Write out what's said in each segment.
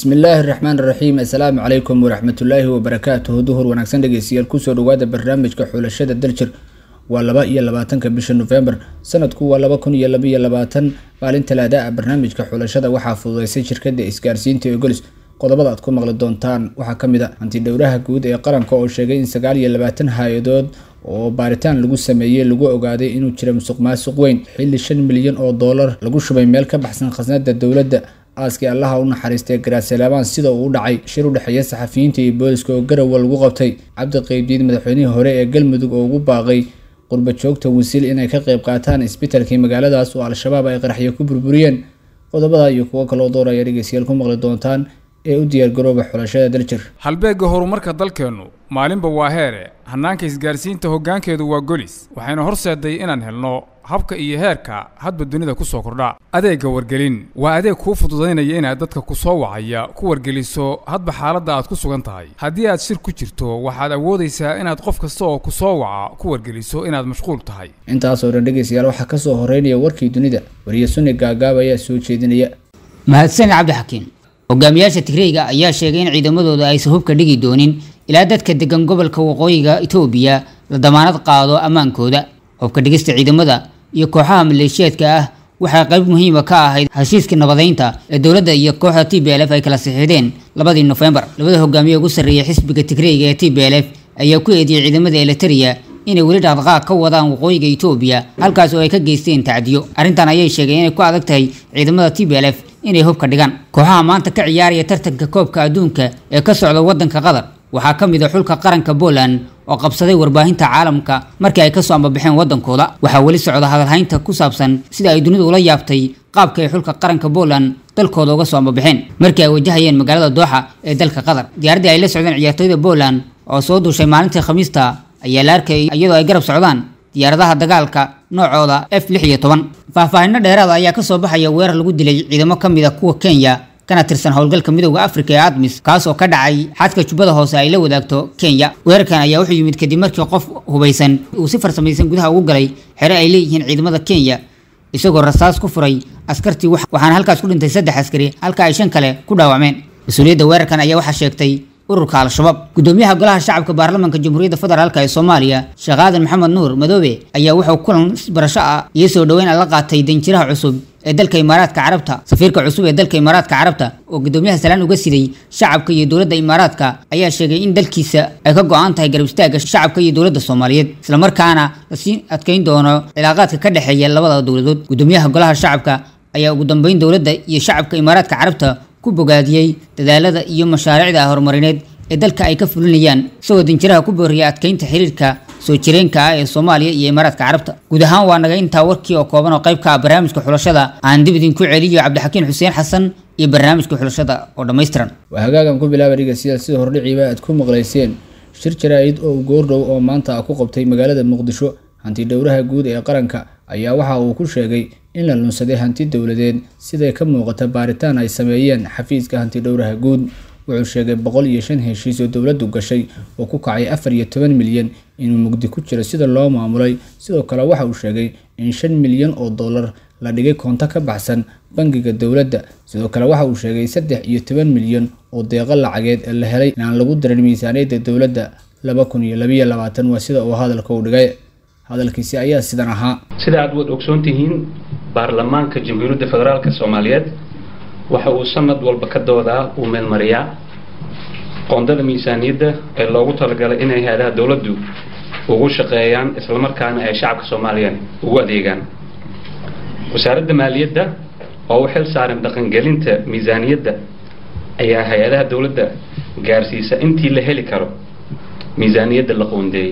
bismillaahi raxmaan raxiim assalaamu calaykum waraxmatullaahi wabarakaatuhu duhur wanaagsan dhegeystayaal kusoo dhawaada barnaamijka xulashada daljir waa laba iyo labaatanka bisha nofembar sanadku waa laba kun iyo labaiyo labaatan maalin talaada ah barnaamijka xulashada waxaa fududeysay shirkada isgaarsiinta ee golis qodobada aad ku maqli doontaan waxaa kamid a hantidhowraha guud ee qaranka oo sheegay in sagaal iyo labaatan hay-adood oo baaritaan lagu sameeyey lagu ogaaday inuu jira musuq maasuq weyn xilli shan milyan oo doolar lagu shubay meel ka baxsan khasnada dowladda aaskii allaha u naxariistay garaasalaabaan sida uu u dhacay shir u dhexeeya saxafiyiinta iyo booliska oo garowa lagu qabtay cabdi qeybdiid madaxweynihii hore ee galmudug oo ugu baaqay qurba joogta wasiil inay ka qayb qaataan isbitalkii magaaladaas oo al-shabaab ay qaraxyo ku burburiyeen qodobada iyo kuwo kaloo door ayaa dhegeystayaal ku maqli doontaan ee u diyaargarooba xulashada daljir halbeegga horumarka dalkeennu maalinba waa heere hannaanka isgaarsiinta hoggaankeedu waa golis waxayna horseeday inaan helno habka iyo heerka hadba dunida ku soo kordha adeegga wargelin waa adeeg kuu fududaynaya inaad dadka ku soo wacaya ku wargeliso hadba xaaladda aad ku sugan tahay haddii aad shir ku jirto waxaad awoodaysaa inaad qof kasta oo ku soo waca ku wargeliso inaad mashquul tahay intaasoo dhan dhegeystayaal waxaa kasoo horeynaya warkii dunida wariye suni gaagaab ayaa soo jeedinaya mahadsan cabdixakiin hogaamiyaasha tigreyga ayaa sheegay in ciidamadooda aysan hubka dhigi doonin ilaa dadka degan gobolka waqooyiga itoobiya la damaanad qaado ammaankooda hubka dhigista ciidamada iyo kooxaha maleeshiyaadka ah waxay qayb muhiima ka ahayd heshiiska nabadeynta ee dowladda iyo kooxda t b l f ay kala saxiixdeen labadii nofembar labada hogaamiye ugu sarreeya xisbiga tigreyga ee t b l f ayaa ku eediyey ciidamada eliteria inay weli dhaqdhaqaaq ka wadaan waqooyiga itoobiya halkaas oo ay ka geysteen tacdiyo arrintan ayay sheegeen inay ku adag tahay ciidamada t b l f inay hubka dhigaan kooxaha maanta ka ciyaaraya tartanka koobka adduunka ee ka socda waddanka qatar waxaa ka mid a xulka qaranka Poland oo qabsaday warbaahinta caalamka markii ay ka soo ambabaxeen waddankooda waxaa weli socda hadalhaynta ku saabsan sida ay dunidu ula yaabtay qaabka ay xulka qaranka Poland dalkooda uga soo ambabaxeen markii ay wajahayeen magaalada Doha ee dalka Qatar diyaaradii ay la socdeen ciyaartoyda Poland oo soo duushay maalintii Khamiista ayaa la arkay iyadoo ay garab socdaan diyaaradaha dagaalka noocooda f lix iyo toban faahfaahinno dheeraada ayaa ka soo baxaya weerar lagu dilay ciidamo ka mid a kuwa Kenya kana tirsan howlgalka midowda afrika ee admis kaas oo ka dhacay xadka jubbada hoose ay la wadaagto kenya weerarkan ayaa wuxuu yimid kadib markii qof hubaysan uu si farsamaysan gudaha ugu galay xere ay leeyihiin ciidamada kenya isagoo rasaas ku furay askartii waxaana halkaas ku dhintay saddex askari halka ay shan kale ku dhaawacmeen mas-uuliyadda weerarkan ayaa waxaa sheegtay ururka al-shabaab gudoomiyaha golaha shacabka baarlamaanka jamhuuriyadda federaalk ee soomaaliya sheekh aadan maxamed nuur madoobe ayaa wuxuu kulan barasho ah iyo soo dhoweyn la qaatay danjiraha cusub ee dalka imaaraadka carabta safiirka cusub ee dalka imaaraadka carabta oo gudoomiyaha salaan uga siday shacabka iyo dowladda imaaraadka ayaa sheegay in dalkiisa ay ka go-an tahay garab istaagga shacabka iyo dowladda soomaaliyeed islamarkaana lasii adkeyn doono cilaaqaadka ka dhexeeya labada dowladood gudoomiyaha golaha shacabka ayaa ugu dambeyn dowladda iyo shacabka imaaraadka carabta ku bogaadiyey dadaalada iyo mashaariicda horumarineed ee dalka ay ka fulinayaan isagoo danjiraha ku booriyay adkeynta xiriirka soo jireenka ah ee soomaaliya iyo imaaraadka carabta guud ahaan waa naga intaa warkii oo kooban oo qayb ka ah barnaamijka xulashada aan dib idinku celiyo cabdixakiin xuseen xasan iyo barnaamijka xulashada oo dhammaystiran waa hagaagan ku bilaaba dhegeystayaal sida hordhiciiba aad ku maqlayseen shir jaraa-id oo goordhow oo maanta ku qabtay magaalada muqdisho hanti dhowraha guud ee qaranka ayaa waxa uu ku sheegay in la lunsaday hanti dowladeed siday ka muuqata baaritaan ay sameeyeen xafiiska hanti dhowraha guud wuxuu sheegay boqol iyo shan heshiis oo dowladdu gashay oo ku kacay afar iyo toban milyan inuu mugdi ku jiro sida loo maamulay sidoo kale waxa uu sheegay in shan milyan oo dollar la dhigay koonto ka baxsan bangiga dowladda sidoo kale waxa uu sheegay saddex iyo toban milyan oo deeqo lacageed ee la helay inaan lagu darin miisaaniyadda dowladda laba kun iyo labayo labaatan waa sida uu hadalka u dhigay hadalkiisi ayaa sidan ahaa sida aad waad ogsoon tihiin baarlamaanka jamhuuriyadda federaalk soomaaliyeed waxa uu sanad walba ka doodaa uu meelmariyaa qoondada miisaaniyadda ee loogu talagalay inay hay-adaha dowladdu ugu shaqeeyaan islamarkaana ay shacabka soomaaliya ugu adeegaan wasaaradda maaliyadda oo u xil saaran dhaqangelinta miisaaniyadda ayaa hay-adaha dowladda gaarsiisa intii la heli karo miisaaniyadda la qoondeeyey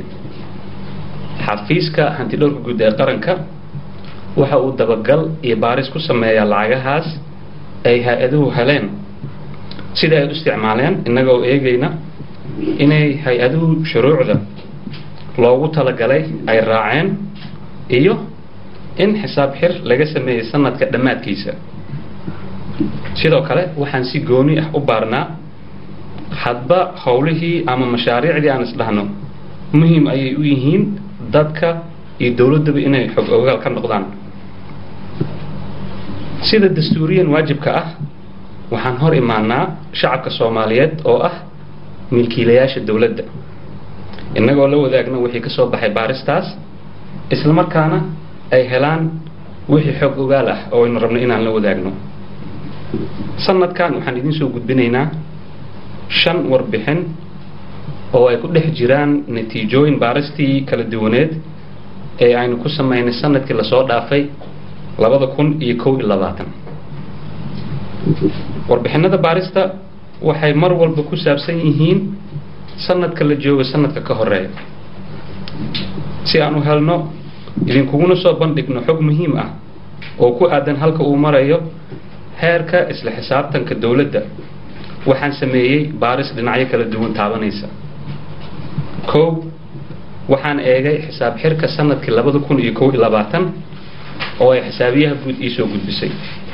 xafiiska hantidhowrka guud ee qaranka waxa uu dabagal iyo baaris ku sameeyaa lacagahaas ay hay-aduhu heleen sida ay u isticmaaleen innagoo eegayna inay hay-aduhu shuruucda loogu talagalay ay raaceen iyo in xisaab xir laga sameeyey sanadka dhammaadkiisa sidoo kale waxaan si gooni ah u baarnaa hadba howlihii ama mashaariicdii aan isdhahno muhiim ayay u yihiin dadka iyo dowladdaba inay xog ogaal ka noqdaan sida dastuuriyan waajibka ah waxaan hor imaanaa shacabka soomaaliyeed oo ah milkiilayaasha dowladda innagoo la wadaagna wixii ka soo baxay baaristaas isla markaana ay helaan wixii xog ogaal ah oo aynu rabno inaan la wadaagno sanadkan waxaan idiin soo gudbinaynaa shan warbixin oo ay ku dhex jiraan natiijooyin baaristii kala duwaneed ee aynu ku samaynay sanadkii lasoo dhaafay labada kun iyo kow iyo labaatan warbixinada baarista waxay mar walba ku saabsan yihiin sanadka la joogo sanadka ka horeeya si aan u helno idinkuguna soo bandhigno xog muhiim ah oo ku aadan halka uu marayo heerka isla xisaabtanka dowladda waxaan sameeyey baaris dhinacyo kala duwan taabanaysa kow waxaan eegay xisaab xirka sanadkii labada kun iyo kow iyo labaatan oo ay xisaabiyaha guud iisoo gudbisay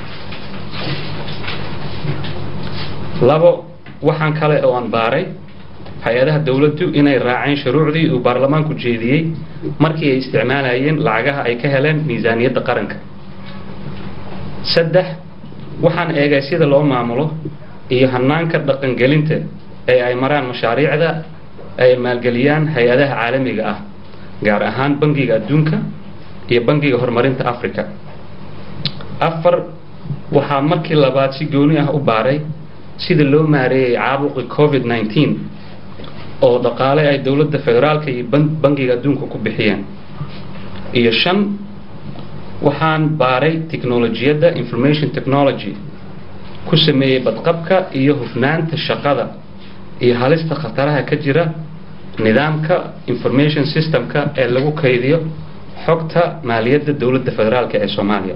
labo waxaan kale oo aan baaray hay-adaha dowladdu inay raaceen shuruucdii uu baarlamaanku jeediyey markii ay isticmaalayeen lacagaha ay ka heleen miisaaniyadda qaranka saddex waxaan eegay sida loo maamulo iyo hanaanka dhaqangelinta ee ay maraan mashaariicda ay maalgeliyaan hay-adaha caalamiga ah gaar ahaan bangiga adduunka iyo bangiga horumarinta africa afar waxaa markii labaad si gooni ah u baaray sida loo maareeyay caabuqi covid nineteen oo dhaqaale ay dowladda federaalka iyo bangiga adduunka ku bixiyeen iyo shan waxaan baaray technolojiyadda information technology ku sameeyey badqabka iyo hufnaanta shaqada iyo halista khataraha ka jira nidaamka information systemka ee lagu kaydiyo xogta maaliyadda dowladda federaalk ee soomaaliya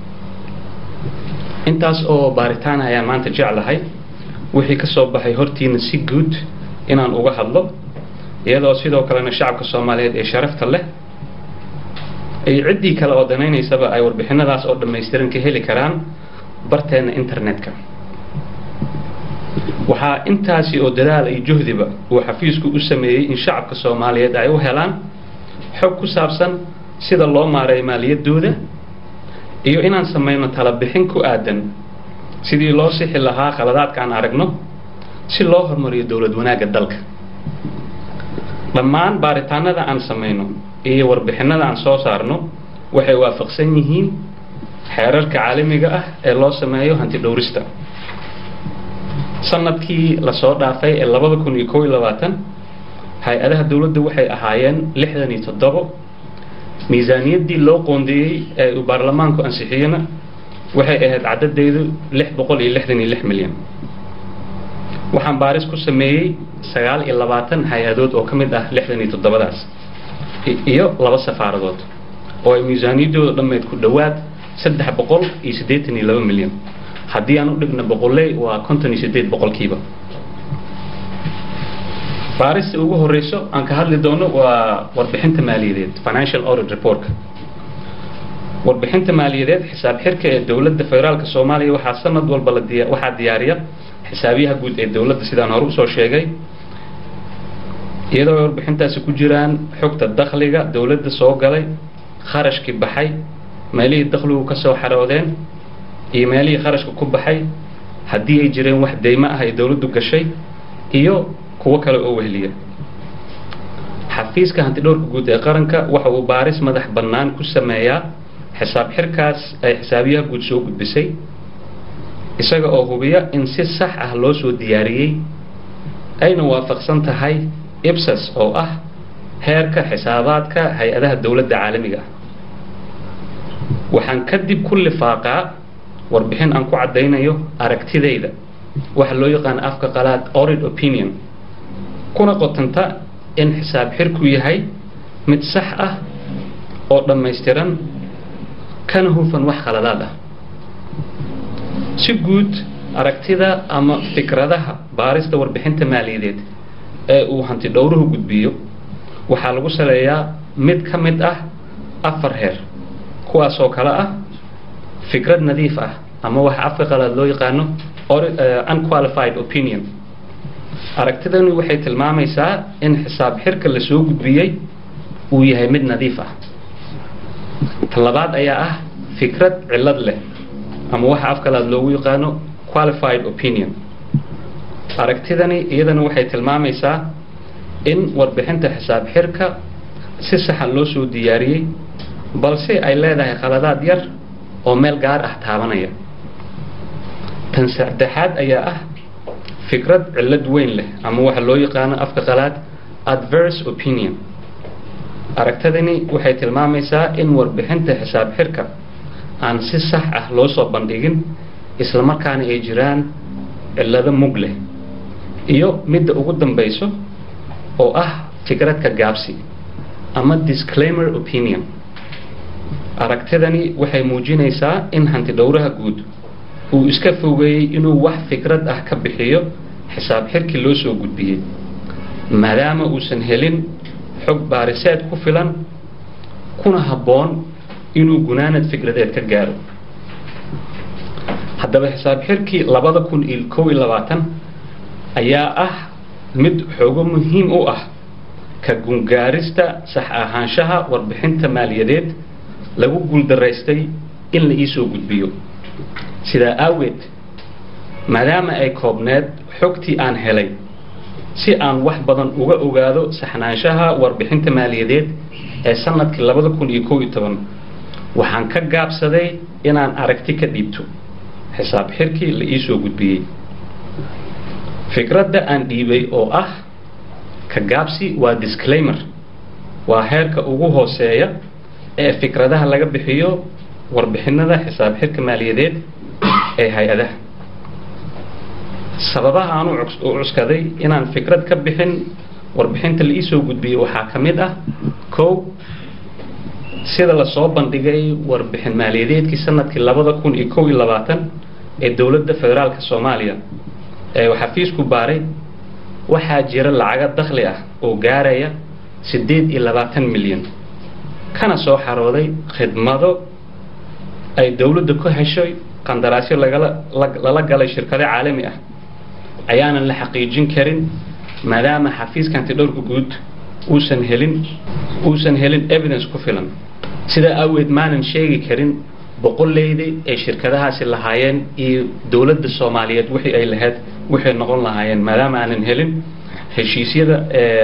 intaas oo baaritaan ayaan maanta jeclahay wixii ka soo baxay hortiina si guud inaan uga hadlo iyadoo sidoo kalena shacabka soomaaliyeed ee sharafta leh iyo ciddii kale oo danaynaysaba ay warbixinadaas oo dhammaystiran ka heli karaan barteena internetka waxaa intaasi oo dadaal iyo juhdiba uu xafiisku u sameeyey in shacabka soomaaliyeed ay u helaan xog ku saabsan sida loo maareeyo maaliyaddooda iyo inaan samayno talabixin ku aadan sidii loo sixi lahaa khaladaadka aan aragno si loo horumariyo dowlad wanaagga dalka dhammaan baaritaanada aan samayno iyo warbixinada aan soo saarno waxay waafaqsan yihiin xeerarka caalamiga ah ee loo sameeyo hanti dhowrista sanadkii lasoo dhaafay ee labada kun iyo kow iyo labaatan hay-adaha dowladda waxay ahaayeen lixdan iyo toddobo miisaaniyaddii loo qoondeeyey ee uu baarlamaanku ansixiyena waxay ahayd caddadeedu lix boqol iyo lixdan iyo lix milyan waxaan baaris ku sameeyey sagaal iyo labaatan hay-adood oo ka mid ah lixdan iyo toddobadaas iyo laba safaaradood oo ay miisaaniyaddooda dhammeyd ku dhowaad saddex boqol iyo siddeetan iyo laba milyan haddii aan u dhigno boqoley waa konton iyo siddeed boqolkiiba baarista ugu horeyso aan ka hadli doono waa warbixinta maaliyadeed financial audit reportka warbixinta maaliyadeed xisaab xirka ee dowladda federaalka soomaaliya waxaa sanad walba la diya waxaa diyaariya xisaabiyaha guud ee dowladda sidaan hore usoo sheegay iyadoo ay warbixintaasi ku jiraan xogta dakhliga dowladda soo galay kharashkii baxay meelihii dakhligu ka soo xaroodeen iyo meelihii kharashka ku baxay haddii ay jireen wax deymo ah ay dowladdu gashay iyo kuwo kale oo wehliya xafiiska hantidhowrka guud ee qaranka waxa uu baaris madax bannaan ku sameeyaa xisaab xirkaas ay xisaabiyaha guud soo gudbisay isaga oo hubiya in si sax ah loo soo diyaariyey ayna waafaqsan tahay ibsas oo ah heerka xisaabaadka hay-adaha dowladda caalamiga ah waxaan kadib ku lifaaqaa warbixin aan ku caddaynayo aragtidayda waxa loo yaqaan afka qalaad orid opinion kuna qotanta in xisaab xirku yahay mid sax ah oo dhammaystiran kana hufan wax khaladaad ah si guud aragtida ama fikradaha baarista warbixinta maaliyadeed ee uu hanti dhowruhu gudbiyo waxaa lagu saleeyaa mid ka mid ah afar heer kuwaasoo kale ah fikrad nadiif ah ama waxa afka qalaad loo yaqaano unqualified opinion aragtidani waxay tilmaamaysaa in xisaab xirka la soo gudbiyey uu yahay mid nadiif ah talabaad ayaa ah fikrad cillad leh ama waxa afkalaad loogu yaqaano qualified opinion aragtidani iyadana waxay tilmaamaysaa in warbixinta xisaab xirka si saxa loo soo diyaariyey balse ay leedahay khaladaad yar oo meel gaar ah taabanaya tan saddexaad ayaa ah fikrad cillad weyn leh ama waxa loo yaqaano afka qalaad adverse opinion aragtidani waxay tilmaamaysaa in warbixinta xisaab xirka aan si sax ah loo soo bandhigin islamarkaana ay jiraan cillado mug leh iyo midda ugu dambayso oo ah fikradka gaabsi ama disclaimer opinion aragtidani waxay muujinaysaa in hanti dhowraha guud uu iska fogeeyey inuu wax fikrad ah ka bixiyo xisaab xirkii loo soo gudbiyey maadaama uusan helin xog baariseed ku filan kuna habboon inuu gunaanad fikradeed ka gaaro haddaba xisaab xirkii labada kun iyo kow iyo labaatan ayaa ah mid xoogo muhiim u ah ka gungaarista sax ahaanshaha warbixinta maaliyadeed lagu guuldaraystay in la iisoo gudbiyo sidaa aageed maadaama ay koobneed xogtii aan helay si aan wax badan uga ogaado saxnaanshaha warbixinta maaliyadeed ee sanadkii labada kun iyo kow iyo toban waxaan ka gaabsaday inaan aragti ka dhiibto xisaab xirkii la iisoo gudbiyey fikradda aan dhiibay oo ah ka gaabsi waa disclaimer waa heerka ugu hooseeya ee fikradaha laga bixiyo warbixinada xisaab xirka maaliyadeed ee hay-adaha sababaha aan u cuskaday inaan fikrad ka bixin warbixinta la iisoo gudbiyey waxaa ka mid ah kow sida lasoo bandhigay warbixin maaliyadeedkii sanadkii labada kun iyo kow iyo labaatan ee dowladda federaalka soomaaliya ee xafiisku baaray waxaa jira lacago dakhli ah oo gaaraya siddeed iyo labaatan milyan kana soo xarooday khidmado ay dowladda ku heshay qandaraasyo lagala lala galay shirkado caalami ah ayaanan la xaqiijin karin maadaama xafiiska antidhowrka guud uusan helin uusan helin evidence ku filan sidaa aaweed maanan sheegi karin boqolleydi ay shirkadahaasi lahaayeen iyo dowladda soomaaliyeed wixii ay lahayd waxay noqon lahaayeen maadaama aanan helin heshiisyada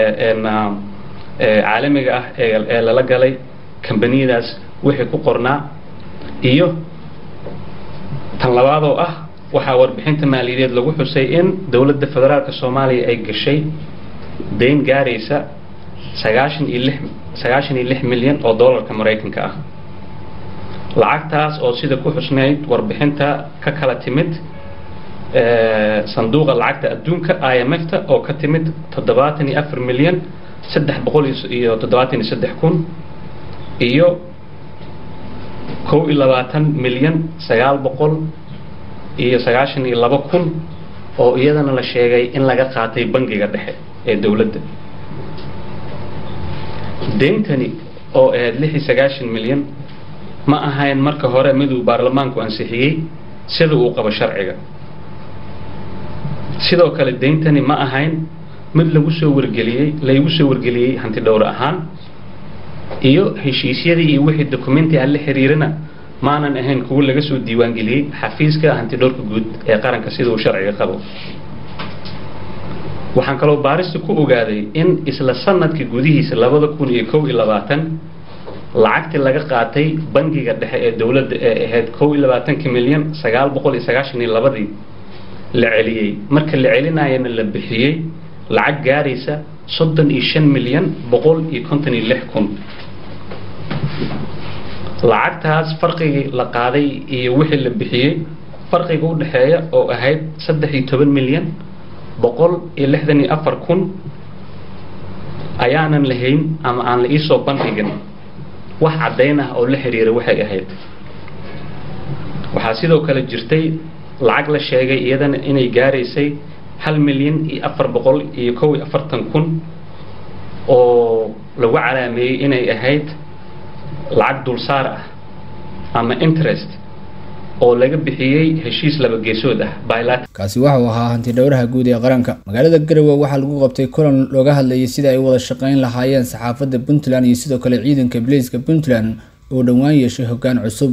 caalamiga ah ee lala galay kambaniyadaas wixii ku qornaa iyo tan labaadoo ah waxaa warbixinta maaliyadeed lagu xusay in dowladda federaalka soomaaliya ay gashay dayn gaaraysa sagaashan iyo lix sagaashan iyo lix milyan oo dollarka maraykanka ah lacagtaas oo sida ku xusnayd warbixinta ka kala timid sanduuqa lacagta adduunka i m f ta oo ka timid toddobaatan iyo afar milyan saddex boqol iyo toddobaatan iyo saddex kun iyo kow iyo labaatan milyan sagaal boqol iyo sagaashan iyo laba kun oo iyadana la sheegay in laga qaatay bangiga dhexe ee dowladda deyntani oo ahayd lix iyo sagaashan milyan ma ahayn marka hore miduu baarlamaanku ansixiyey sida uu qabo sharciga sidoo kale deyntani ma ahayn mid lagu soo wargeliyey laygu soo wargeliyey hanti dhowr ahaan iyo heshiisyadii iyo wixii documenti aan la xiriirina maanan ahayn kuwo laga soo diiwaangeliyey xafiiska hantidhowrka guud ee qaranka sida uu sharciga qabo waxaan kaloo baarista ku ogaaday in isla sanadka gudihiisa labada kun iyo kow iyo labaatan lacagtii laga qaatay bangiga dhexe ee dowladda ee ahayd kow iyo labaatanka milyan sagaal boqol iyo sagaashan iyo labadii la celiyey marka la celinayana la bixiyey lacag gaaraysa soddon iyo shan milyan boqol iyo konton iyo lix kun lacagtaas farqigii la qaaday iyo wixii la bixiyey farqiga u dhexeeya oo ahayd saddex iyo toban milyan boqol iyo lixdan iyo afar kun ayaanan lahayn ama aan la iisoo bandhigin wax caddayn ah oo la xiriira waxay ahayd waxaa sidoo kale jirtay lacag la sheegay iyadana inay gaaraysay hal milyan iyo afar boqol iyo kow iyo afartan kun oo lagu calaameeyey inay ahayd lacag dulsaar ah ama interest oo laga bixiyey heshiis laba geesood ah bilat kaasi waxau ahaa hanti dhowraha guud ee qaranka magaalada garowe waxaa lagu qabtay kulan looga hadlayay sida ay wada shaqeyn lahaayeen saxaafadda puntland iyo sidoo kale ciidanka baleyska puntland oo dhowaan yeeshay hoggaan cusub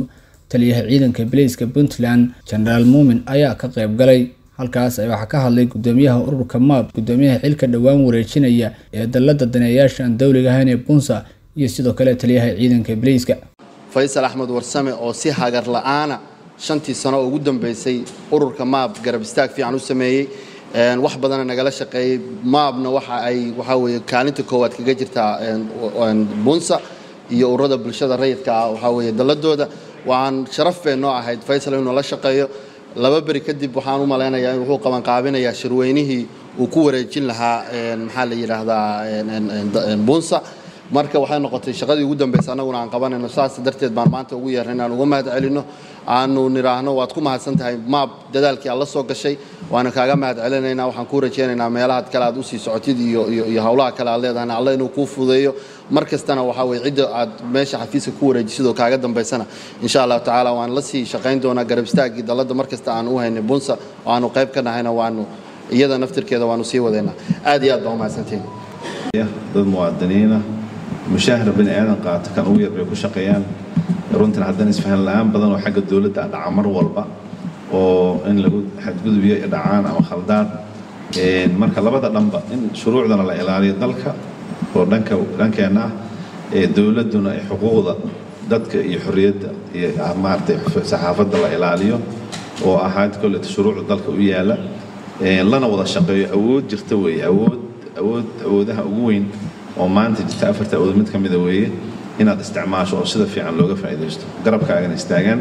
taliyaha ciidanka bileyska puntland genaraal muumin ayaa ka qayb galay halkaas waxaa ka hadlay gudoomiyaha ururka maab gudoomiyaha xilka dhowaan wareejinaya ee dalada daneeyaasha aan dowliga ahayn ee bunsa iyo sidoo kale taliyaha ciidanka bileyska faysal axmed warsame oo si hagar la'aana shantii sano oo ugu dambaysay ururka maab garab istaag fiican u sameeyey wax badana nagala shaqeeyey maabna waxa ay waxaa weeye kaalinta koowaad kaga jirtaa bunsa iyo ururada bulshada rayidka ah waxaa weeye dalladooda waan sharaf bay noo ahayd faysal inuu la shaqeeyo laba beri kadib waxaan u malaynayaa in wuxuu qabanqaabinayaa shirweynihii uu ku wareejin lahaa maxaa la yidhaahdaa bunsa marka waxay noqotay shaqadii ugu dambaysa annaguna aan qabanayno saas darteed baan maanta ugu yeernay inaan uga mahad celinno aanu nidhaahno waad ku mahadsan tahay maab dadaalkii aad la soo gashay waana kaaga mahad celinaynaa waxaan kuu rajaynaynaa meelahaad kale aad usii socotid iyo iyo howlaha kale aad leedahayna alla inuu kuu fudeeyo mar kastana waxaa weye cidda aad meesha xafiiska ku wareejisidoo kaaga dambaysana insha allahu tacaala waan la sii shaqayn doonaa garab istaaggii dalladda mar kasta aan u haynay bunsa oo aanu qayb ka nahayna waanu iyada naftirkeeda waanu sii wadaynaa aad iyo aad baa umahadsantihin dad muwaadiniina mushaahara bani aadan qaata kan ugu yar bay ku shaqeeyaan runtan haddana isfahan la-aan badan oo xagga dowladda a dhaca mar walba oo in lagu xadgudubyo dhacaan ama khaldaan marka labada dhanba in shuruucdana la ilaaliyo dalka oo dhanka dhankeenna ah ee dowladduna ay xuquuqda dadka iyo xorriyadda iyo maaragtay saxaafadda la ilaaliyo oo ahayd kolleta shuruucda dalka u yaalla lana wada shaqeeyo awood jirta weeye awood awood awoodaha ugu weyn oo maanta jirta afarta awood mid ka mida weeye inaad isticmaasho oo sida fiican looga faa'iidaysto garabkaagana istaagaan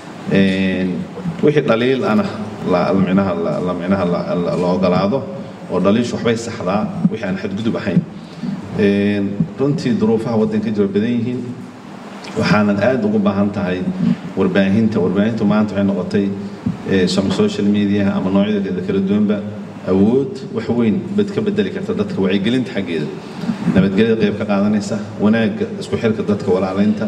wixii dhaliil ana micnaha la micnaha la ogolaado oo dhaliishu waxbay saxdaa wixii aan xadgudub ahayn runtii duruufaha waddanka jira badan yihiin waxaanan aad ugu baahan tahay warbaahinta warbaahintu maanta waxay noqotay social media ama noocyadeeda kala duwanba awood wax weyn bad ka bedeli karta dadka wacyigelinta xaggeeda nabadgelyada qayb ka qaadanaysa wanaagga isku xirka dadka walaalaynta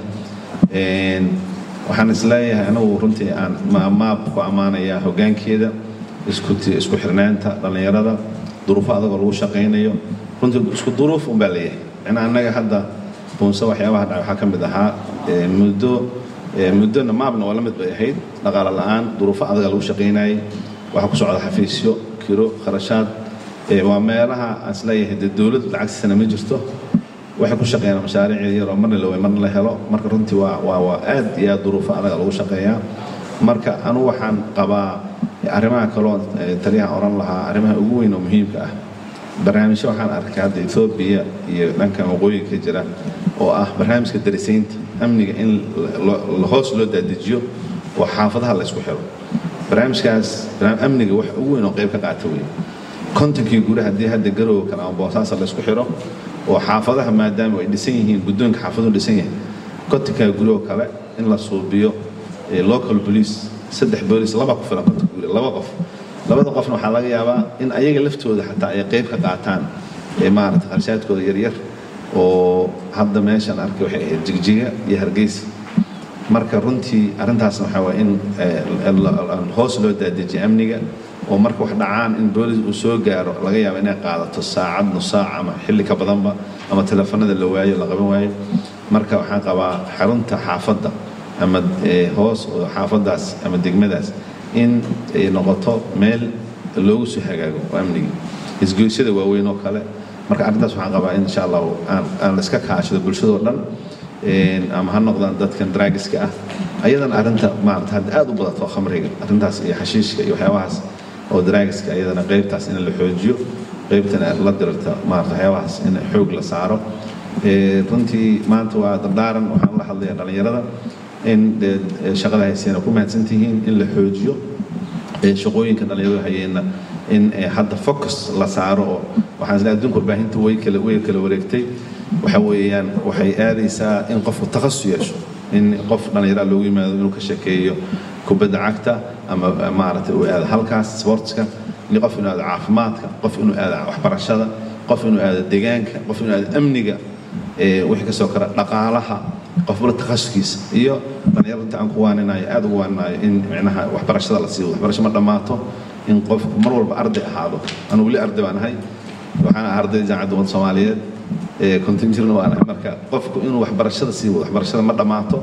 waxaan isleeyahay anagu runtii aan maab ku ammaanayaa hoggaankeeda isku xirnaanta dhallinyarada duruufo adagoo lagu shaqaynayo runtii isku duruuf unbaa leeyahay macnaa annaga hadda buunse waxyaabaha dhaca waxaa ka mid ahaa muddo muddona maabna waa la mid bay ahayd dhaqaale la'aan duruufo adaga lagu shaqaynayay waxaa ku socda xafiisyo kiro kharashaad waa meelaha aan isleeyahay dee dowladdu lacagtiisana ma jirto waxay ku shaqeeyaan mashaariic yar oo marna la way marna la helo marka runtii waa waa waa aad iyo aad duruufo adaga lagu shaqeeyaa marka anugu waxaan qabaa arrimaha kaloo taliyaha oran lahaa arrimaha ugu weyn oo muhiimka ah barnaamijyo waxaan arkay hadda ethoobiya iyo dhankan waqooyiga ka jira oo ah barnaamijka darisaynta amniga in hoos loo dadejiyo oo xaafadaha la isku xiro barnaamijkaas amniga wax ugu weyn oo qayb ka qaata wey kontonkii guri haddii hadda garowga kale ama boosaasa la isku xiro oo xaafadaha maadaama ay dhisan yihiin guddoonka xaafaduhu dhisan yahay kontonkaa guri oo kale in la suubiyo local police saddex booliis laba ku filan kontonka guri laba qof labada qofna waxaa laga yaabaa in ayaga laftooda xataa ay qayb ka qaataan maarata qarshaadkooda yaryar oo hadda meeshaan arkay waxay ahayd jigjiga iyo hargeysa marka runtii arrintaasna waxaa waay in hoos loo daadejiyo amniga oo marka wax dhacaan in boolis uu soo gaaro laga yaabo inay qaadato saacad nus saac ama xilli ka badanba ama teleefanada la waayo la qaban waayo marka waxaan qabaa xarunta xaafadda ama hoos oo xaafaddaas ama degmadaas in ay noqoto meel loogu soo hagaago oo amnigii isgoysyada waaweyn oo kale marka arrintaas waxaan qabaa in insha allahu aan la iska kaashado bulshadoo dhan ama ha noqdaan dadkan draagiska ah ayadana arrinta maarata hadda aad u badato khamriga arrintaas iyo xashiishka iyo waxyaabahaas oo draagiska ayadana qaybtaas in la xoojiyo qaybtana la dirta maarata waxyaabahaas in xoog la saaro runtii maanta waa dardaaran waxaan la hadlayaa dhallinyarada in shaqada hayseena ku mahadsantihiin in la xoojiyo shaqooyinka dhallinyaradu hayeenna in hadda focus la saaro oo waxaan isleeyahay adduunka warbaahinta way kala way kala wareegtay waxa weeyaan waxay aadaysaa in qofku takhasus yeesho in qof dhallinyaraa loogu yimaado inuu ka sheekeeyo kubadda cagta ama maaragtay uu aado halkaas sportska in qof inuu aado caafimaadka qof inuu aado waxbarashada qof inuu aado deegaanka qof inuu aado amniga wixii kasoo kara dhaqaalaha qofbala takhasuskiisa iyo dhallinyarta aan ku waaninayo aad ugu waaninayo in micnaha waxbarashada la siiyo waxbarasho ma dhammaato in qofku mar walba arday ahaado anu weli arday baan ahay waxaan ahaa arday jaamacadda ummadda soomaaliyeed kontin jirna waan ahay marka qofku inuu waxbarashada sii wado waxbarashada ma dhammaato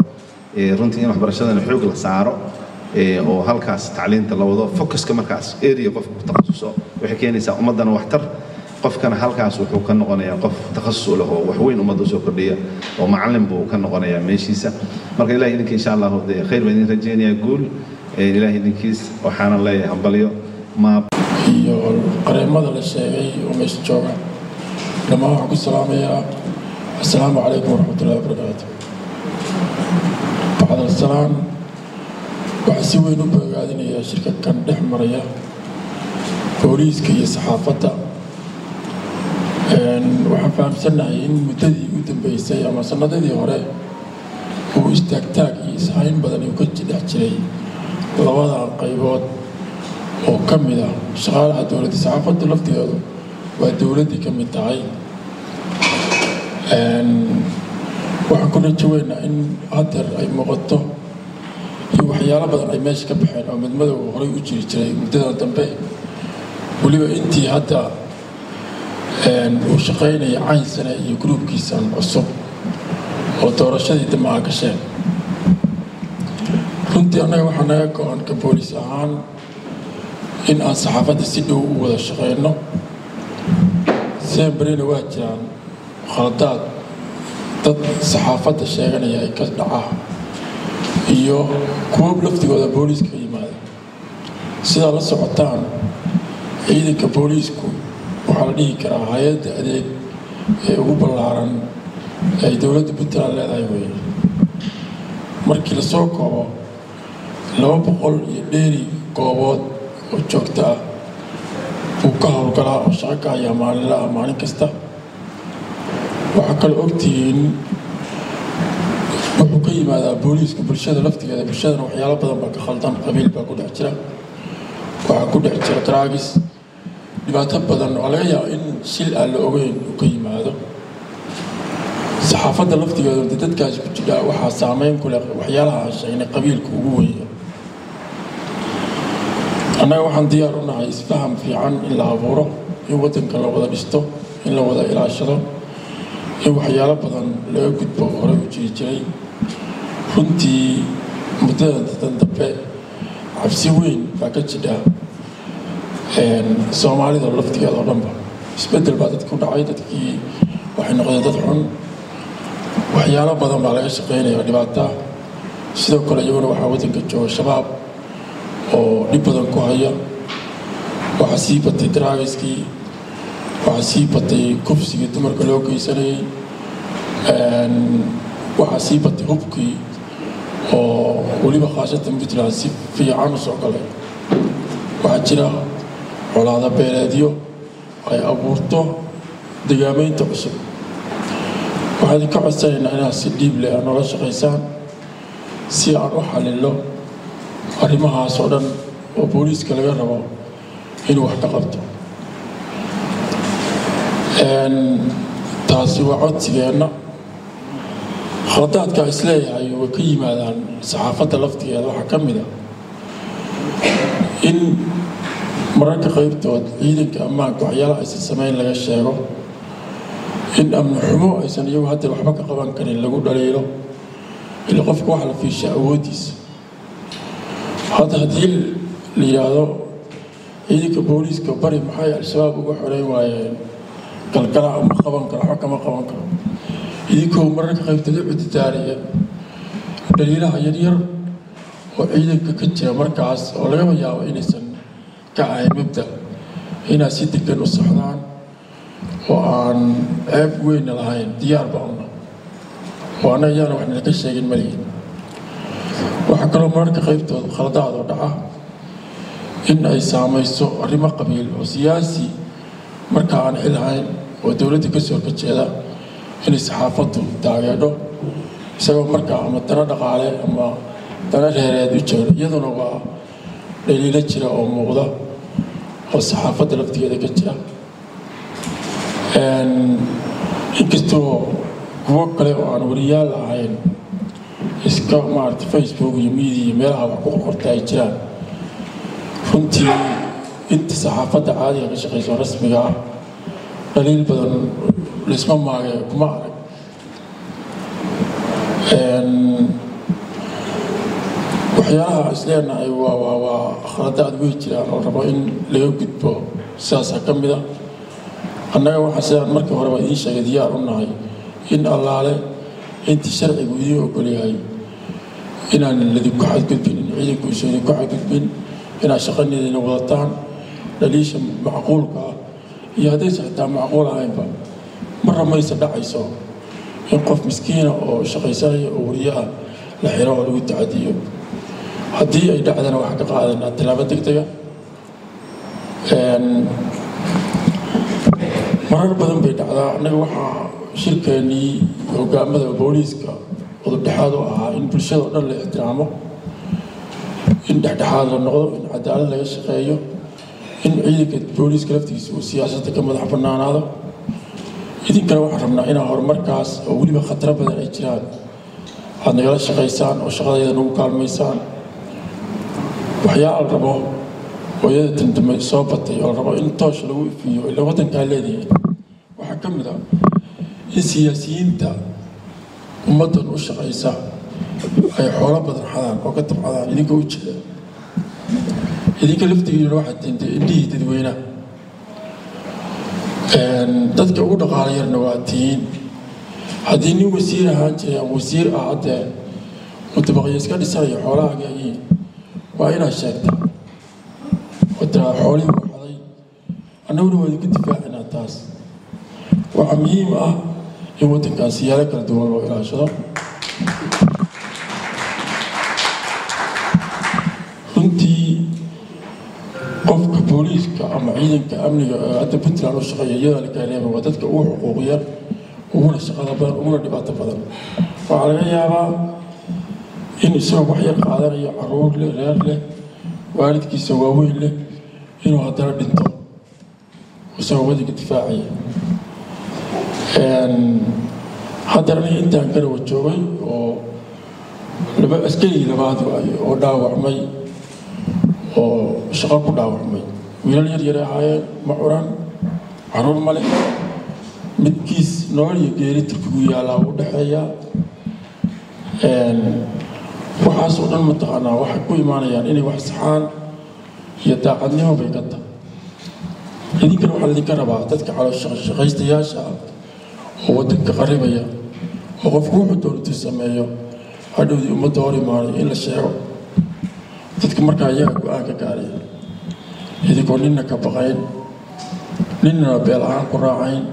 runtii in waxbarashadana xoog la saaro oo halkaas tacliinta la wado focuska markaas area qofka ku takhasuso waxay keenaysaa ummaddana waxtar qofkana halkaas wuxuu ka noqonayaa qof takhasus u leh oo waxweyn ummadda usoo kordhiya oo macallin buu ka noqonayaa meeshiisa marka ilahay idinka insha allahu dee khayr baan idin rajaynayaa guul ilahay idinkiis waxaana leeyahay hambalyo maab iyo qareemada la sheegay oo meesha jooga dhammaan waxaan ku salaamayaa assalaamu calaykum waraxmatullahi wabarakaatu bacdalasalaam waxaa si weyn u bogaadinayaa shirkadkan dhex maraya booliiska iyo saxaafadda waxaan fahamsannahay in muddadii u dambeysay ama sanadadii hore uu istaagtaag iyo ishayn badan uu ka dhex jiray labadan qaybood oo ka mid ah shaqaalaha dowladda saxaafaddu laftigeedu waa dowladdii ka mid tahay waxaan ku rajo weynaa in hadeer ay muuqato iyo waxyaalo badan ay meesha ka baxeen oo midmadow horey u jiri jiray muddadan dambe weliba intii hadda uu shaqaynaya cayn sane iyo gruubkiisan cusub oo doorashadii dambe aa gasheen runtii annaga waxaa naga go-an ka booliis ahaan in aan saxaafadda si dhow u wada shaqayno semberina waa jiraan khaladaad dad saxaafadda sheeganaya ay ka dhacaa iyo kuwo laftigooda booliiska ka yimaada sidaa la socotaan ciidanka booliisku waxaa la dhihi karaa hay-adda adeeg ee ugu ballaaran ay dowladda puntland leedahay weeye markii lasoo koobo laba boqol iyo dheeri goobood oo joogto ah buu ka howlgalaa oo shaqo ka hayaa maalinla ah maalin kasta waxaa kaloo ogtihiin wuxuu ka yimaadaa booliiska bulshada laftigeeda bulshadana waxyaalo badan baa ka khaldan qabiil baa ku dhex jira waxaa ku dhex jira draagis dhibaato badan oo laga yaaba in shil aan la ogeyn uu ka yimaado saxaafadda laftigeedu de dadkaasi ku jidhaa waxaa saameyn ku leh waxyaalaha aan sheegnay qabiilka ugu weya annaga waxaan diyaar u nahay isfaham fiican in la abuuro in waddanka la wada dhisto in la wada ilaashado in waxyaalo badan laga gudbo horey u jiri jiray runtii muddadan dadan dambe cabsi weyn baa ka jidha soomaalida laftigeeda oo dhanba isbeddel baa dadka ku dhacay dadkii waxay noqdeen dad xun waxyaalo badan baa laga shaqaynaya dhibaata sidoo kale iyaguna waxaa waddanka jooga shabaab oo dhib badan ku haya waxaa sii batay daraagiskii waxaa sii batay kufsigii dumarka loo geysanayay waxaa sii batay hubkii oo weliba khaasatan puntland si fiican u soo galay waxaa jira colaado beeleedyo ay abuurto degaamaynta cusub waxaan idinka codsanaynaa inaad si dhiib leh aad noola shaqaysaan si aan u xalilo arrimahaas oo dhan oo booliiska laga rabo inuu wax ka qabto taasi waa codsigeenna khaladaadka isleeyahay way ka yimaadaan saxaafadda laftigeeda waxaa ka mid a in mararka qaybtood ciidanka ammaanka waxyaalaha aysan samayn laga sheego in amni xumo aysan iyagu hadda waxba ka qaban karin lagu dhaliilo ila qofka waxa la fiisha awooddiisa hadda haddii la yidhaahdo ciidanka booliiska bari maxay al-shabaab uga xoreyn waayeen galgala ma qaban karo waxba kama qaban karo idinkoo mararka qaybtood u cuditaaraya dhaliilaha yaryar oo ciidanka ka jira markaas oo lagaba yaabo inaysan ka ahayn mabda inaad si degan u socdaan oo aan ceeb weyna lahayn diyaar bauna oo annaga yaana wax nala ka sheegin malihin waxaa kaloo mararka qaybtooda khaladaad oo dhaca in ay saamayso arrimo qabiil oo siyaasi markaa aan xil ahayn oo dowladda ka soo horkajeeda inay saxaafaddu taageedho isagoo markaa ama dano dhaqaale ama dano reereed u jeero iyaduna waa dhaliilo jira oo muuqda oo saxaafadda laftigeeda ka jira inkastoo kuwo kale oo aan wariyaal ahayn iska maarata facebook iyo media iyo meelaha wax ku qorqorta ay jiraan runtii inta saxaafadda caadiga ka shaqayso rasmiga ah dhaliil badan laisma maage kuma arag waxyaalaha isleenahay waa waa waa khaladaad wey jiraan oo rabo in laga gudbo sidaasaa ka mid a annaga waxaa sidaan markii horeba idiin sheegay diyaar u nahay in allaale intii sharcigu idiin ogolyahay inaanan ladinku xadgudbin in ciidanku isu idinku xadgudbin inaad shaqaneediina wadataan dhaliisha macquulka ah iyo haddaysa xitaa macquul ahaynba marra mayse dhacayso in qof miskiina oo shaqaysanaya oo wariyo ah la xiro oo lagu tacadiyo haddii ay dhacdana waxaa ka qaadanaa tilaabo deg dega marar badan bay dhacdaa annaga waxaa shirkeennii hogaamada booliiska udubdhexaad u ahaa in bulshada oo dhan la ixtiraamo in dhexdhexaad la noqdo in cadaalad laga shaqeeyo in ciidanka booliiska laftigiisa uu siyaasadda ka madax bannaanaado idinkana waxaan rabnaa inaa horumarkaas oo weliba khataro badan ay jiraan aad nagala shaqaysaan oo shaqadayda nagu kaalmaysaan waxyaala la rabo hooyada tandambe soo batay oo la rabo in toosh lagu ifiyo ila waddankaa leedahay waxaa ka mid ah in siyaasiyiinta ummaddan u shaqaysa ay xoolo badan xadaan oo ka tabcadaan idinka u jeeda idinka laftigiina waxaad tintay indhihii dadweynaha dadka ugu dhaqaala yarna waa tihiin haddii nin wasiir ahaan jiray ama wasiir ah haddee mutabaqyo iska dhisanayo xoolahaaga yihiin waa inaad sheegtaa oo tiraa xoolihii u xaday annaguna waa idinku difaacinaa taas waxaa muhiim ah in waddankan siyaalo kala duwan loo ilaashado runtii qofka booliiska ama ciidanka amniga ee hadda puntland u shaqeeya iyadaa la kaareeba waa dadka ugu xuquuq yar uguna shaqada badan uguna dhibaato badan waxaa laga yaabaa in isagoo wax yar qaadanayo caruur leh reer leh waalidkiisa waaweyn leh inuu haddana dhinto isagoo waddanka difaacaya haddana aniga intaan garawa joogay oo laba askarigii labaad waayo oo dhaawacmay oo shaqo ku dhaawacmay wiilal yar yare ahaayeen ma curan caruur male midkiis nolol iyo geeri turkigu yaallaa u dhexeeyaa waxaasoo dhan mataqaanaa waxay ku imaanayaan inay wax saxaan iyo daacadnimo bay ka tahay idinkana waxaa laydinka rabaa dadka calooshaqaystayaasha ah oo waddanka qaribaya oo qofku wuxuu doonatu sameeyo hadhowdii ummadda hor imaanay in la sheego dadka markaa iyaga go-aan ka gaaraya idinkoo ninna ka baqayn ninnana beel ahaan ku raacayn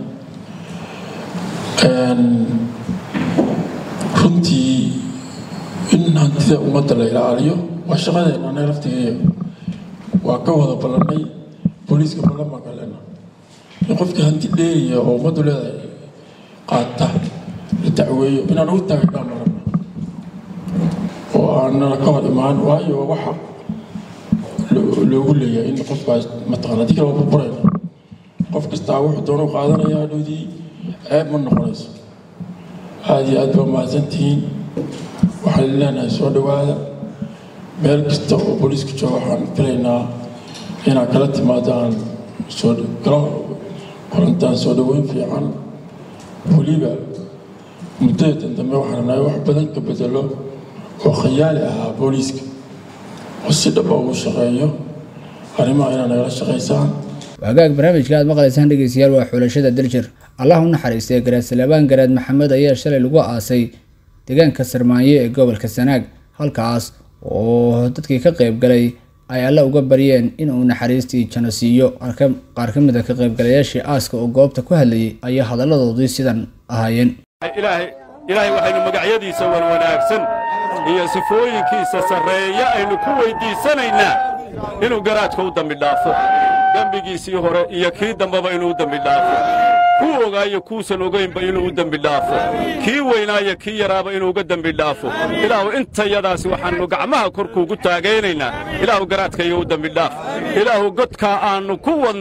runtii in hantida ummadda la ilaaliyo waa shaqadeena anaga laftigeeya waa ka wada ballannay booliiska ballamaan ka lena in qofkii hanti dheeriya oo ummaddu leedahay qaata la dacweeyo inaan ugu taageernaa marana oo aanana ka hor imaan waayo waxa loogu leeyahay in qofkaas mataqana haddii kale waa burburayna qof kastaa wuxuu doonu qaadanaya hadhowdii ceeb ma noqonayso aada iyo aad baa mahadsantihiin waxaan leenahay soo dhowaada meel kasta oo booliiska jooga waxaan filaynaa inaad kala timaadaan soo kala kulantaan soo dhoweyn fiican weliba muddadatan dambe waxaan rabnaa wax badan ka bedelo oo khayaali ahaa booliiska oo si dhaba ugu shaqeeyo arrimaha inaad nagala shaqaysaan hagaag barnaamijka aad maqlaysaan dhegeystayaal waa xulashada daljir allah u naxariistay garaad salebaan garaad maxamed ayaa shalay lagu aasay deegaanka sarmaanyo ee gobolka sanaag halkaas oo dadkii ka qayb galay ay alle uga baryeen inuu naxariistii jano siiyo qaar ka mid a ka qaybgalayaashii aaska oo goobta ku hadlayay ayaa hadalladoodii sidan ahaayeen ilaahay waxaynu magacyadiisa wanwanaagsan iyo sifooyinkiisa sarreeya aynu ku weyddiisanaynaa inuu garaadka u dembi dhaafo dembigiisii hore iyo kii dambeba inuu u dembi dhaafo kuu ogaayo kuusan ogaynba inuu u dembi dhaafo kii weynaayo kii yaraaba inuu uga dembi dhaafo ilaahu intayadaasi waxaannu gacmaha korkuugu taagaynaynaa ilaahu garaadkayo u dembi dhaaf ilaahu godkaa aannu ku wadno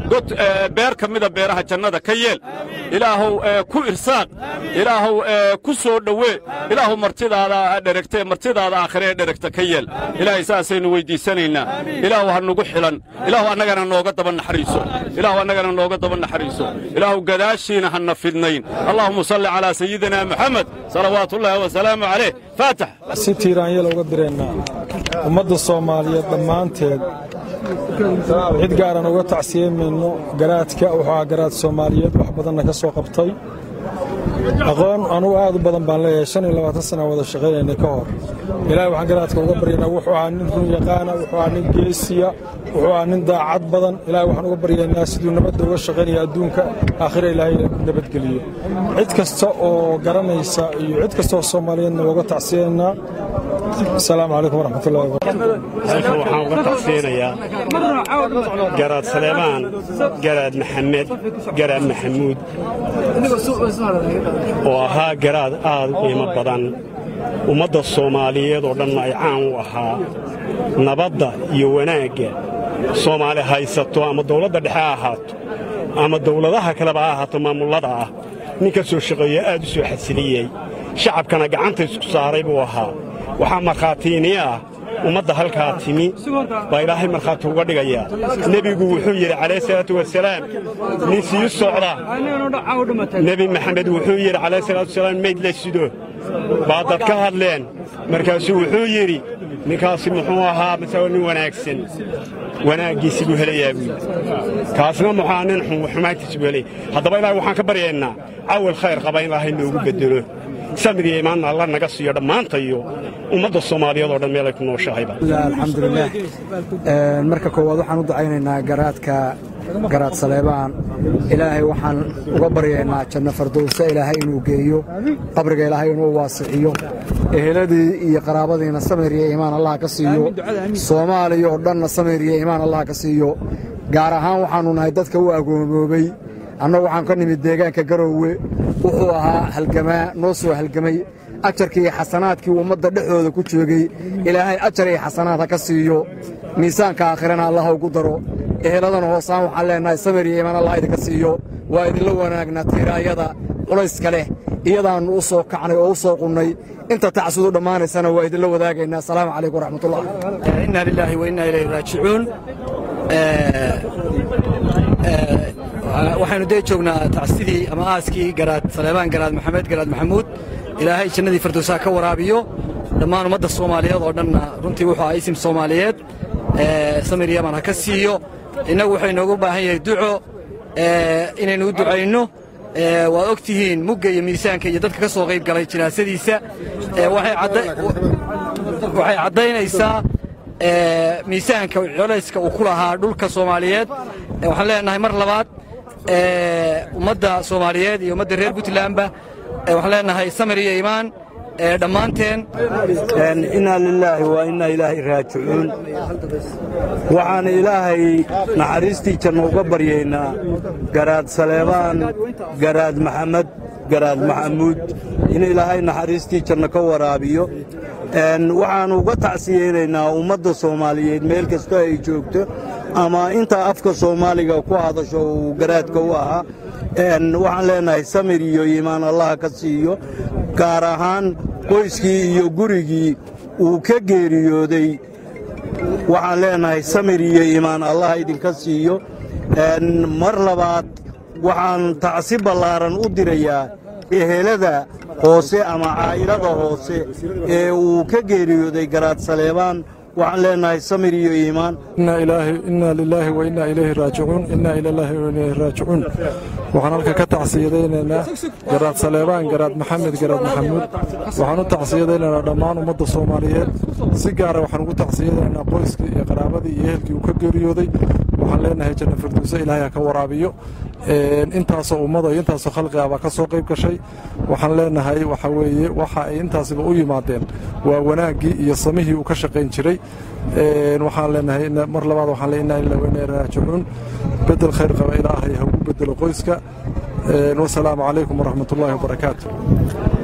god beer ka mida beeraha jannada ka yeel ilaahow ku irsaaq ilaahow ku soo dhowee ilaahow martidaada dheregtee martidaada aakhire ee dheregta ka yeel ilaahay saasaynu weyddiisanaynaa ilaahu ha nugu xilan ilaahu annagana nooga daba naxariiso ilaahu annagana nooga daba naxariiso ilaahu gadaashiina hanna fidnayn allahuma salli calaa sayidina moxamed salawaatuullaahi wasalaamu calayh faatax si tiiraanyala uga direennaa ummadda soomaaliyeed dhammaanteed cid gaaran uga tacsiyemayno garaadka wuxuu ahaa garaad soomaaliyeed wax badanna ka soo qabtay aqoon anugu aad u badan baan leeyahay shan iyo labaatan sana wada shaqaynaynay ka hor ilaahay waxaan garaadka uga baryaynaa wuxuu ahaa nin run yaqaana wuxuu ahaa nin geesiya wuxuu ahaa nin daacad badan ilaahay waxaan uga baryaynaa siduu nabadda uga shaqaynaya adduunka aakhira ilaahay nabadgeliyo cid kasta oo garanaysa iyo cid kasta oo soomaaliyeedna uga tacsiyaynaa asalaamu calaykum waraxmatullahi halkan waxaan uga tacsiyanayaa garaad saleemaan garaad maxamed garaad maxamuud oo ahaa garaad aad u qiimo badan ummadda soomaaliyeed oo dhanna ay caan u ahaa nabadda iyo wanaagga soomaali haysato ama dawladda dhexe ha ahaato ama dawladaha kaleba ha ahaato maamullada ah nin ka soo shaqeeyo aad u soo xasiliyey shacabkana gacanta isku saaray buu ahaa waxaa markhaatiiniya ah ummadda halkaa timi baa ilaahay markhaati uga dhigayaa nebigu wuxuu yidhi calayh salaatu wasalaam nin sii socda nebi maxamed wuxuu yidhi calayh salaatu wasalaam mayd la sido baa dad ka hadleen markaasuu wuxuu yidhi ninkaasi muxuu ahaa masao nin wanaagsan wanaaggiisi buu helayaa buu yidhi kaasna muxuu nin xumaantiisi buu helaya haddaba ilaahay waxaan ka baryaynaa cawal khayr qaba in ilaahay noogu beddelo samiriyo imaanna alla naga siiyo dhammaantayo ummadda soomaaliyeed oo dhan meelay ku nooshahayba alxamdulilaah marka koowaad waxaan u ducaynaynaa garaadka garaad saleebaan ilaahay waxaan uga baryaynaa janno fardowse ilaahay inuu geeyo qabriga ilaahay inuu waasixiyo eheladii iyo qaraabadiina samir iyo iimaan allah ka siiyo soomaaliya oo dhanna samir iyo iimaan allah ka siiyo gaar ahaan waxaannu nahay dadka u agoomoobay annagu waxaan ka nimid deegaanka garoowe wuxuu ahaa halgamaa noo soo halgamay ajarkii iyo xasanaadkii ummadda dhexdooda ku joogay ilaahay ajar iyo xasanaad ha ka siiyo miisaanka aakhirana allah ugu daro eheladana hoosaan waxaan leennahay samir iyo iimaan allah idinka siiyo waa idinla wanaagnaa tiiraayada culayska leh iyadaannu u soo kacnay oo u soo qunnay inta tacsudu dhammaanaysana waa idinla wadaagaynaa asalaamu calaykum waraxmatullah inna lilaahi wa inna ilayhi raajicuun waxaynu dee joognaa tacsidii ama aaskii garaad saleebaan garaad maxamed garaad maxamuud ilaahay jannadii firdowsaha ka waraabiyo dhammaan ummadda soomaaliyeed oo dhanna runtii wuxuu ahaa isim soomaaliyeed samir yaman ha ka siiyo innagu waxay noogu baahan yahay duco inaynu u ducayno waad og tihiin mugga iyo miisaanka iyo dadka ka soo qayb galay jinaasadiisa waxay caddaynaysaa miisaanka colayska uu ku lahaa dhulka soomaaliyeed waxaan leenahay mar labaad ummadda soomaaliyeed iyo ummadda reer puntlandba waxaan leenahay samir iyo iimaan dhammaanteen innaa lilaahi waa innaa ilaahay raajicuun waxaan ilaahay naxariistii janno uga baryaynaa garaad saleebaan garaad maxamed garaad maxamuud in ilaahay naxariistii janno ka waraabiyo waxaannu uga tacsiyeynaynaa ummadda soomaaliyeed meel kastoo ay joogto ama intaa afka soomaaliga ku hadasho uu garaadka u ahaa waxaan leenahay samir iyo iimaan allah ka siiyo gaar ahaan qoyskii iyo gurigii uu ka geeriyooday waxaan leenahay samir iyo iimaan allah idinka siiyo mar labaad waxaan tacsi ballaaran u dirayaa ehelada hoose ama caa'ilada hoose ee uu ka geeriyooday garaad saleebaan waxaan leenahay samir iyo iimaan inna lilaahi wa innaa ilayhi raajicuun innaa ilallaahi wa ilayhi raajicuun waxaan halka ka tacsiyadaynaynaa garaad saleebaan garaad maxamed garaad maxamuud waxaan u tacsiyadaynaynaa dhammaan ummadda soomaaliyeed si gaara waxaan ugu tacsiyadaynaynaa qoyskii iyo qaraabadii iyo ehelkii uu ka geeriyooday waxaan leenahay janno firdowse ilaahay ha ka waraabiyo intaasoo ummada iyo intaasoo khalqi ah baa ka soo qayb gashay waxaan leenahay waxa weeye waxa ay intaasiba u yimaadeen waa wanaaggii iyo samihii uu ka shaqayn jiray waxaan leenahay mar labaad waxaan leenahay inna wa inna raajicuun bedel khayr qaba ilaahay ha ugu bedelo qoyska wasalaamu calaykum waraxmatullaahi wabarakaatu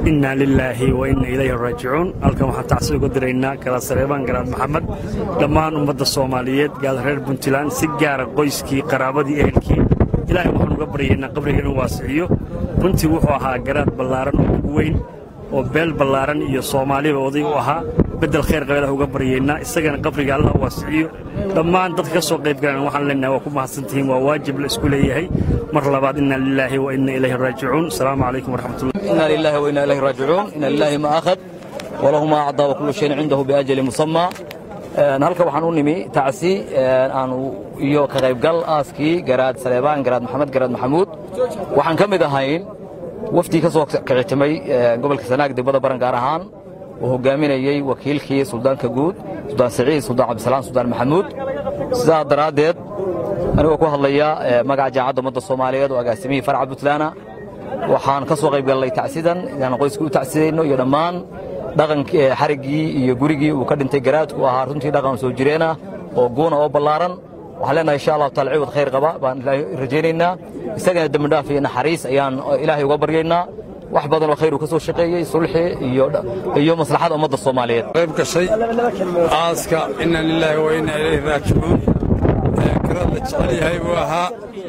innaa lilaahi wa inna ilayhi raajicuun halkan waxaan tacsi uga diraynaa garaad saleebaan garaad maxamed dhammaan ummadda soomaaliyeed gaada reer puntland si gaara qoyskii qaraabadii ehelkii ilaahay waxaan uga baryaynaa qabriga inuu waasiciyo runtii wuxuu ahaa garaad ballaaran oo ugu weyn oo beel ballaaran iyo soomaaliba oday u ahaa beddel khayr qabeelah uga baryaynaa isagana qabriga allah waasiciyo dhammaan dadka ka soo qayb galan waxaan leenahay waa ku mahadsantihiin waa waajib la isku leeyahay mar labaad inna lilaahi wa inna ilayhi raajicuun asalaamu calaykum waraxmatullah إنا لله وإنا إليه راجعون إن لله ما أخذ وله ما أعطى وكل شيء عنده بأجل مسمى halka waxaan u nimi tacsi aanu iyo ka qaybgal aaskii garaad saleebaan garaad maxamed garaad maxamuud waxaan ka mid ahayn wafdii ka soo kicitimay gobolka sanaag degmada baran gaar ahaan oo hogaaminayey wakiilkii suldaanka guud suldaan siciid suldaan cabdisalaam suldaan maxamuud sidaa daraaddeed anigoo ku hadlaya magaca jaamacadda ummadda soomaaliyeed oo agaasimihii farca puntland waxaan ka soo qayb gallay tacsidan inaan qoyska u tacsidayno iyo dhammaan dhaqankii xariggii iyo gurigii uu ka dhintay garaadku ahaa runtii dhaqan soo jireenah oo guuna oo ballaaran waxaan leenahay insha allahu taala ciwad khayr qaba baan ilaahay rajaynaynaa isagana dembi dhaaf iyo naxariis ayaan ilaahay uga baryaynaa wax badan oo khayr uu ka soo shaqeeyey sulxi iyo iyo maslaxada ummadda soomaaliyeed qayb gashay aaska inna lilaahi wa inna ilayhi raajicuun garaad la jecel yahay buu ahaa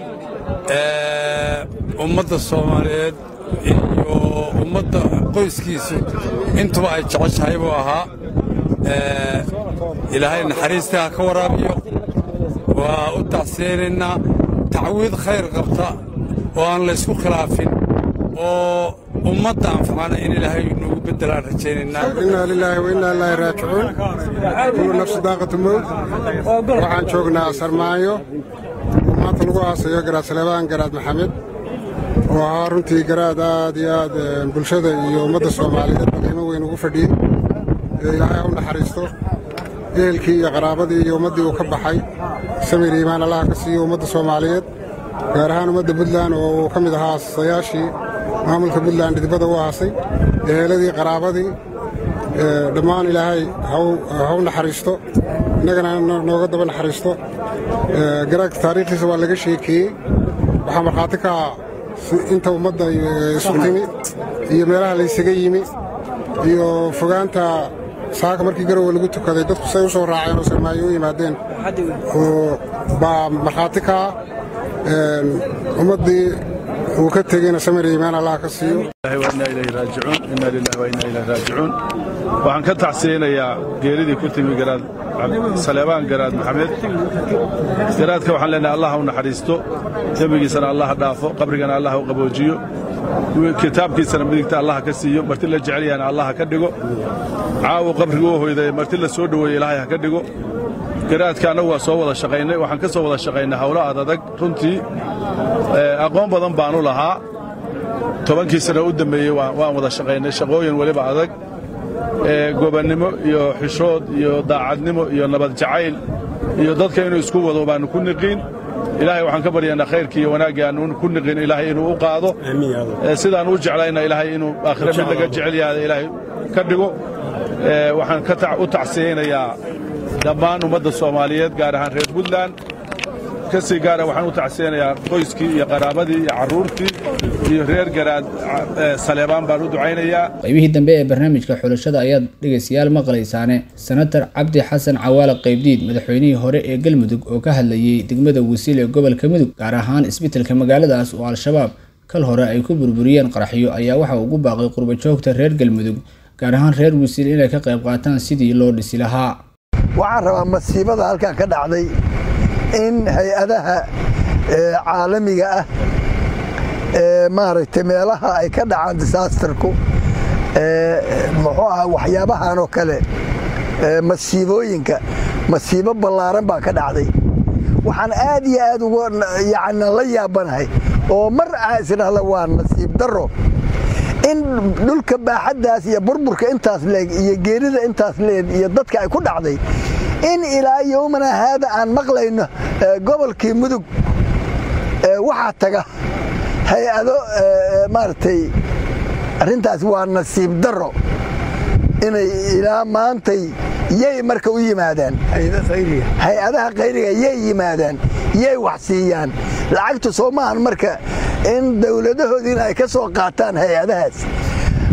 ummadda soomaaliyeed iyo ummadda qoyskiisu intuba ay jeceshahay buu ahaa ilaahay naxariista ha ka waraabiyo waa u tacsiyaynaynaa tacwiid khayr qabta oo aan laysku khilaafin oo ummadda anfacana in ilaahay noogu beddelaan rajaynaynaa inaa lilaahi wa innaa ilaahi raajicuun kullu nafsi daaqatu mowt waxaan joognaa sarmaayo oo maanta lagu aasayo garaad saleebaan garaad maxamed oo ahaa runtii garaad aad iyo aad bulshada iyo ummadda soomaaliyeed qiimo weyn ugu fadhiyey ee ilaahay ha u naxariisto ehelkii iyo qaraabadii iyo ummaddii uu ka baxay samir iimaan allaha ka siiyo ummadda soomaaliyeed gaar ahaan ummadda puntland oo uu ka mid ahaa aasayaashii maamulka puntland dhidibada u aasay eheeladii qaraabadii dhammaan ilaahay ha u naxariisto innagana nooga daba naxariisto garaadka taariikhdiisa waa laga sheekeeyey waxaa markhaati ka ah inta ummadda isu timi iyo meelaha laysaga yimi iyo fogaanta saaka markii garowe lagu tukaday dadku say u soo raaceen oo sarmaayo u yimaadeen oo baa markhaati ka ah ummaddii uu ka tegeyna samir iimaan allah ka siiyo waxaan ka tacsiyeynayaa geeridii ku timi garaad saleebaan garaad maxamed garaadka waxaan leenahay allah ha u naxariisto dembigiisana allah ha dhaafo qabrigana allah ha u qaboojiyo kitaabkiisana midigta allah ka siiyo marti la jecel yahana allah ha ka dhigo caawu qabriga u hoyday marti la soo dhoweeye ilaahay ha ka dhigo garaadka annagu waa soo wada shaqaynay waxaan ka soo wada shaqaynay hawlo adadag runtii aqoon badan baanu lahaa tobankii sano u dambeeyey waan wada shaqaynay shaqooyin weliba adag gobannimo iyo xishood iyo daacadnimo iyo nabad jacayl iyo dadka inuu isku wado baannu ku niqiin ilaahay waxaan ka baryaynaa khayrkii iyo wanaaggii aannu ku niqin ilaahay inuu u qaado sidaan u jeclayna ilaahay inuu aakhire mid laga jecel yahay ilaahay ka dhigo waxaan u tacsiyeynayaa dhammaan ummadda soomaaliyeed gaar ahaan reer puntland ka sii gaara waxaan u tacsiyeynayaa qoyskii iyo qaraabadii iyo carruurtii iyo reer garaad saleebaan baan u ducaynayaa qaybihii dambe ee barnaamijka xulashada ayaad dhegaystayaal maqlaysaane senatar cabdi xasan cawaale qaybdiid madaxweynihii hore ee galmudug oo ka hadlayey degmada wasiil ee gobolka mudug gaar ahaan isbitelka magaaladaas oo al-shabaab kal hore ay ku burburiyeen qaraxyo ayaa waxa ugu baaqay qurbajoogta reer galmudug gaar ahaan reer wasiil inay ka qayb qaataan sidii loo dhisi lahaa waxaan rabaa masiibada halkan ka dhacday in hay-adaha caalamiga ah maaragtay meelaha ay ka dhacaan disaasterku muxuu aha waxyaabahan oo kale masiibooyinka masiibo ballaaran baa ka dhacday waxaan aad iyo aad uga yani la yaabanahay oo mar ah isdhahda waa nasiib darro in dhulka baaxaddaas iyo burburka intaas leeg iyo geerida intaas leeg iyo dadka ay ku dhacday in ilaa yowmana haada aan maqlayno gobolkii mudug waxaa taga hay-ado maaragtay arrintaas waa nasiib darro inay ilaa maantay yay marka u yimaadaan hay-adaha khayriga yay yimaadaan yay wax siiyaan lacagtu soo maahan marka in dowladahoodiina ay ka soo qaataan hay-adahaas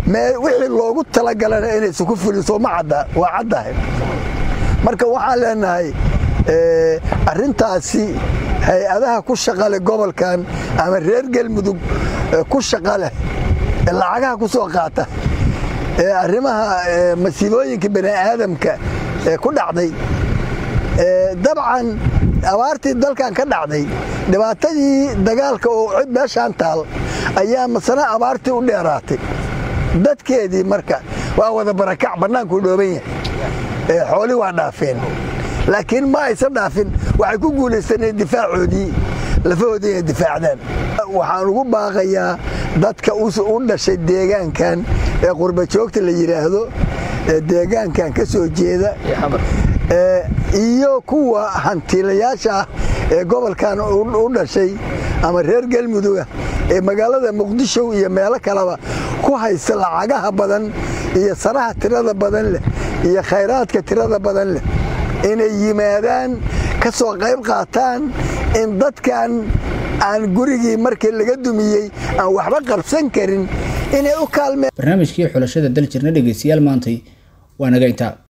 wixii loogu talagalana inaysan ku fuliso ma cadda waa caddahay marka waxaan leenahay arrintaasi hay-adaha ku shaqaleh gobolkan ama reer galmudug ku shaqa leh lacagaha ku soo qaata ee arrimaha masiibooyinka bani aadamka ee ku dhacday dabcan abaartii dalkan ka dhacday dhibaatadii dagaalka oo meeshaan taal ayaa masana abaartii u dheeraatay dadkeedii marka waa wada barakac bannaankuu dhooban yahay xoolii waa dhaafeen laakiin ma aysan dhaafin waxay ku guulaysaneen difaacoodii lafahoodii inay difaacdaan waxaan ugu baaqayaa dadka u dhashay deegaankan ee qurbajoogta la yidhaahdo ee deegaankan ka soo jeeda iyo kuwa hantiilayaasha ah ee gobolkan u dhashay ama reer galmuduga ee magaalada muqdisho iyo meelo kaleba ku haysta lacagaha badan iyo sanaha tirada badan leh iyo khayraadka tirada badan leh inay yimaadaan ka soo qayb qaataan in dadkan aan gurigii markii laga dumiyey aan waxba qabsan karin inay u kaalmeen barnaamijkii xulashada daljirna dhegeystayaal maantay waa naga intaa